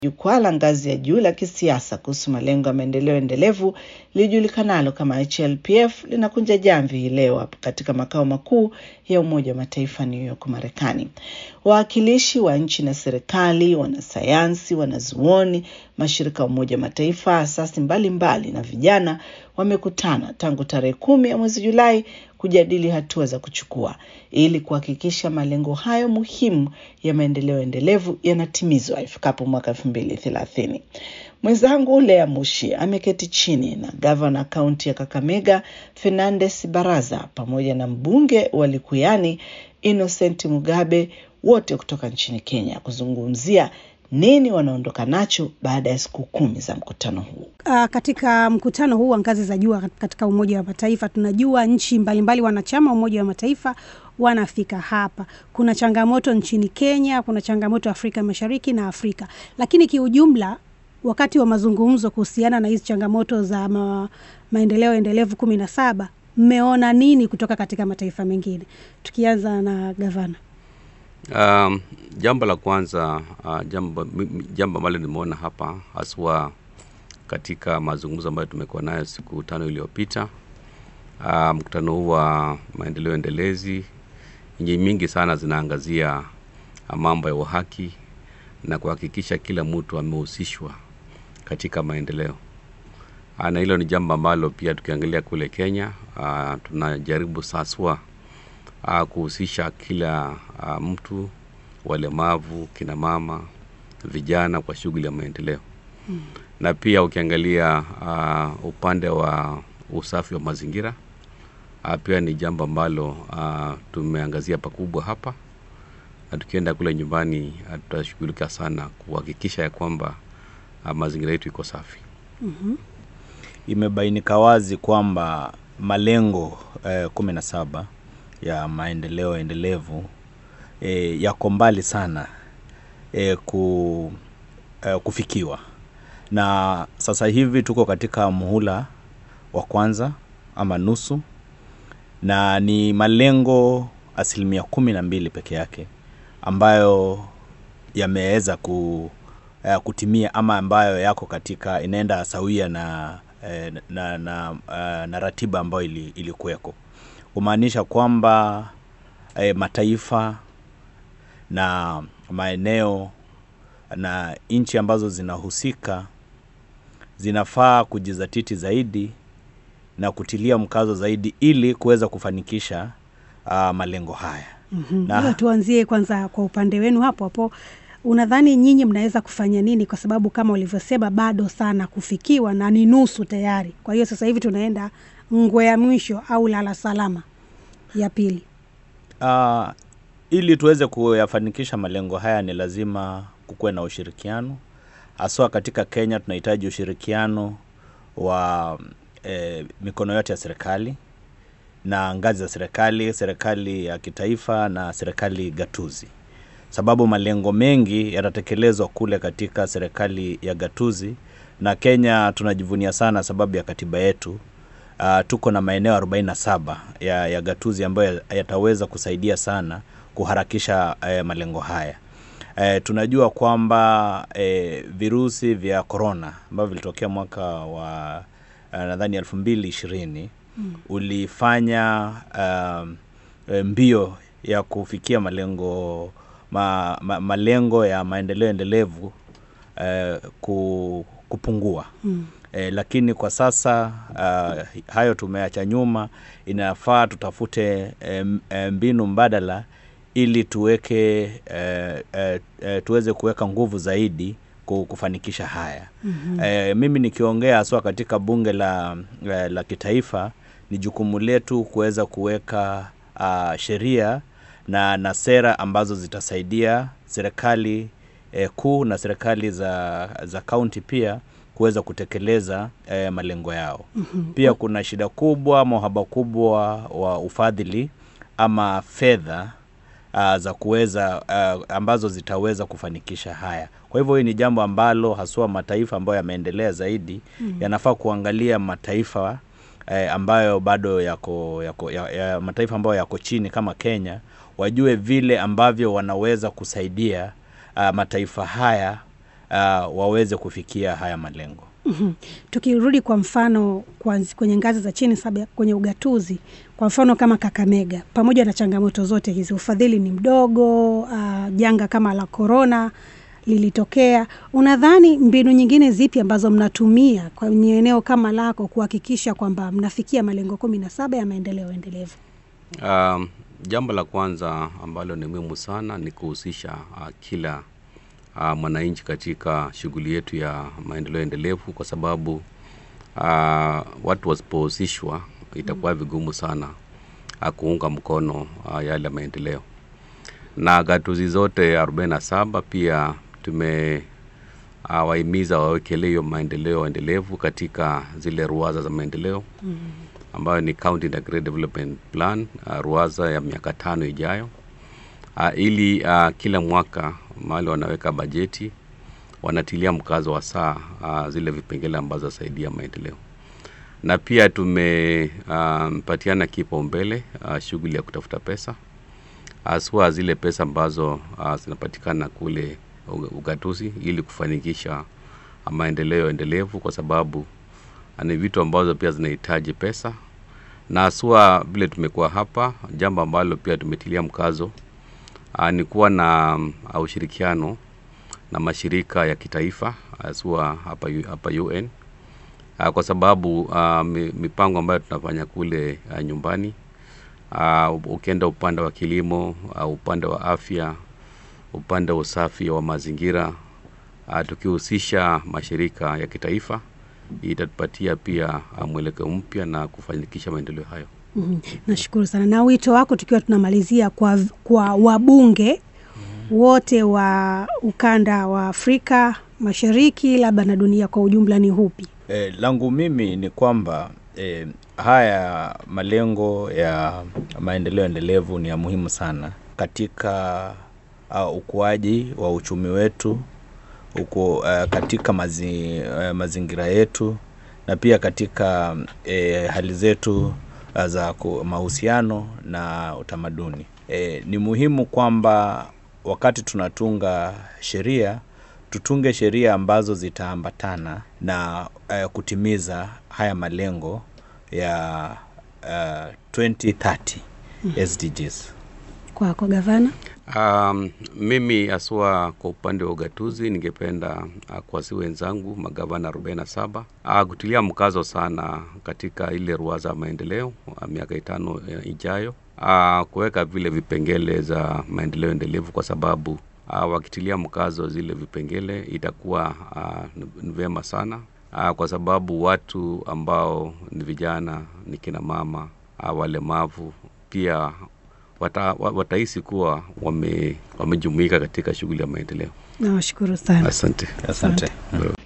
Jukwaa la ngazi ya juu la kisiasa kuhusu malengo ya maendeleo endelevu lilijulikanalo kama HLPF linakunja jamvi hii leo katika makao makuu ya Umoja wa Mataifa New York, Marekani. Wawakilishi wa nchi na serikali, wanasayansi, wanazuoni, mashirika ya Umoja wa Mataifa, asasi mbalimbali na vijana wamekutana tangu tarehe kumi ya mwezi Julai kujadili hatua za kuchukua ili kuhakikisha malengo hayo muhimu ya maendeleo endelevu yanatimizwa ifikapo mwaka elfu mbili thelathini. Mwenzangu Lea Mushi ameketi chini na gavana kaunti ya Kakamega Fernandes Baraza pamoja na mbunge wa Likuyani Innocent Mugabe wote kutoka nchini Kenya kuzungumzia nini wanaondoka nacho baada ya siku kumi za mkutano huu. Uh, katika mkutano huu wa ngazi za juu katika Umoja wa Mataifa tunajua nchi mbalimbali wanachama Umoja wa Mataifa wanafika hapa. Kuna changamoto nchini Kenya, kuna changamoto Afrika Mashariki na Afrika, lakini kiujumla, wakati wa mazungumzo kuhusiana na hizi changamoto za ma, maendeleo endelevu kumi na saba, mmeona nini kutoka katika mataifa mengine? Tukianza na gavana. Um, jambo la kwanza uh, jambo jambo ambalo nimeona hapa haswa katika mazungumzo ambayo tumekuwa nayo siku tano iliyopita, uh, mkutano huu wa maendeleo endelezi, nchi mingi sana zinaangazia mambo ya uhaki na kuhakikisha kila mtu amehusishwa katika maendeleo, uh, na hilo ni jambo ambalo pia tukiangalia kule Kenya uh, tunajaribu saswa uh, kuhusisha kila uh, mtu, walemavu, kina mama, vijana kwa shughuli ya maendeleo mm. Na pia ukiangalia uh, upande wa usafi wa mazingira uh, pia ni jambo ambalo uh, tumeangazia pakubwa hapa, na tukienda kule nyumbani uh, tutashughulika sana kuhakikisha ya kwamba uh, mazingira yetu iko safi mm -hmm. Imebainika wazi kwamba malengo eh, kumi na saba ya maendeleo endelevu e, yako mbali sana e, ku, e, kufikiwa na sasa hivi tuko katika muhula wa kwanza ama nusu, na ni malengo asilimia kumi na mbili peke yake ambayo yameweza ku, uh, kutimia ama ambayo yako katika inaenda sawia na, eh, na, na, uh, na ratiba ambayo ili, ilikuweko kumaanisha kwamba e, mataifa na maeneo na nchi ambazo zinahusika zinafaa kujizatiti zaidi na kutilia mkazo zaidi ili kuweza kufanikisha uh, malengo haya. Mm-hmm. Na tuanzie kwanza kwa upande wenu hapo hapo, unadhani nyinyi mnaweza kufanya nini? Kwa sababu kama ulivyosema bado sana kufikiwa na ni nusu tayari. Kwa hiyo sasa hivi tunaenda ngwe ya mwisho au lala salama ya pili. Uh, ili tuweze kuyafanikisha malengo haya ni lazima kukuwe na ushirikiano, haswa katika Kenya tunahitaji ushirikiano wa eh, mikono yote ya serikali na ngazi za serikali, serikali ya kitaifa na serikali gatuzi, sababu malengo mengi yatatekelezwa kule katika serikali ya gatuzi, na Kenya tunajivunia sana sababu ya katiba yetu Uh, tuko na maeneo 47 ya, ya gatuzi ambayo yataweza kusaidia sana kuharakisha uh, malengo haya. Uh, tunajua kwamba uh, virusi vya korona ambavyo vilitokea mwaka wa uh, nadhani elfu mbili ishirini mm. ulifanya uh, mbio ya kufikia malengo ma, ma, malengo ya maendeleo endelevu uh, ku, kupungua mm. E, lakini kwa sasa uh, hayo tumeacha nyuma. Inafaa tutafute e, mbinu mbadala ili tuweke e, e, tuweze kuweka nguvu zaidi kufanikisha haya. mm-hmm. E, mimi nikiongea haswa katika bunge la, la, la kitaifa, ni jukumu letu kuweza kuweka uh, sheria na, na sera ambazo zitasaidia serikali e, kuu na serikali za, za kaunti pia kuweza kutekeleza eh, malengo yao. mm-hmm. Pia kuna shida kubwa, mahaba kubwa wa ufadhili ama fedha uh, za kuweza uh, ambazo zitaweza kufanikisha haya. Kwa hivyo hii ni jambo ambalo haswa mataifa ambayo yameendelea zaidi mm-hmm. yanafaa kuangalia mataifa eh, ambayo bado yako, yako ya, ya, mataifa ambayo yako chini kama Kenya wajue vile ambavyo wanaweza kusaidia uh, mataifa haya uh, waweze kufikia haya malengo. Mhm. Tukirudi kwa mfano kwanzi- kwenye ngazi za chini saba kwenye ugatuzi, kwa mfano kama Kakamega, pamoja na changamoto zote hizi, ufadhili ni mdogo, uh, janga kama la korona lilitokea. Unadhani mbinu nyingine zipi ambazo mnatumia kwenye eneo kama lako kuhakikisha kwamba mnafikia malengo kumi na saba ya maendeleo endelevu? Um, jambo la kwanza ambalo ni muhimu sana ni kuhusisha uh, kila uh, mwananchi katika shughuli yetu ya maendeleo endelevu, kwa sababu uh, watu wasipohusishwa itakuwa vigumu sana uh, kuunga mkono uh, yale maendeleo. Na gatuzi zote 47 pia tume uh, wahimiza wawekelee hiyo maendeleo endelevu katika zile ruwaza za maendeleo ambayo ni County Integrated Development Plan uh, ruwaza ya miaka tano ijayo uh, ili uh, kila mwaka mahali wanaweka bajeti wanatilia mkazo wa saa uh, zile vipengele ambazo zasaidia maendeleo na pia tumepatiana uh, kipaumbele uh, shughuli ya kutafuta pesa haswa zile pesa ambazo uh, zinapatikana kule uga- ugatuzi ili kufanikisha uh, maendeleo endelevu kwa sababu uh, ni vitu ambazo pia zinahitaji pesa na haswa vile tumekuwa hapa jambo ambalo pia tumetilia mkazo uh, ni kuwa na um, uh, ushirikiano na mashirika ya kitaifa haswa hapa, U- hapa UN uh, kwa sababu uh, mi- mipango ambayo tunafanya kule uh, nyumbani uh, ukienda upande wa kilimo uh, upande wa afya upande wa usafi wa mazingira uh, tukihusisha mashirika ya kitaifa itatupatia pia uh, mwelekeo mpya na kufanikisha maendeleo hayo Mhm. Nashukuru sana. Na wito wako tukiwa tunamalizia kwa, kwa wabunge wote wa ukanda wa Afrika Mashariki labda na dunia kwa ujumla ni hupi? E, langu mimi ni kwamba e, haya malengo ya maendeleo endelevu ni ya muhimu sana katika uh, ukuaji wa uchumi wetu uko uh, katika mazi, uh, mazingira yetu na pia katika e, hali zetu uh, za ku- mahusiano na utamaduni. E, ni muhimu kwamba wakati tunatunga sheria tutunge sheria ambazo zitaambatana na uh, kutimiza haya malengo ya uh, 2030 SDGs. Kwako gavana. Um, mimi haswa kwa upande wa ugatuzi ningependa uh, kuwasi wenzangu magavana 47 uh, kutilia mkazo sana katika ile ruwaza ya maendeleo uh, miaka itano uh, ijayo uh, kuweka vile vipengele za maendeleo endelevu kwa sababu uh, wakitilia mkazo zile vipengele itakuwa uh, ni vyema sana uh, kwa sababu watu ambao ni vijana ni kina mama uh, walemavu pia wata, wa- watahisi kuwa wame, wamejumuika katika shughuli ya maendeleo. Nawashukuru sana. Asante. Asante. Asante.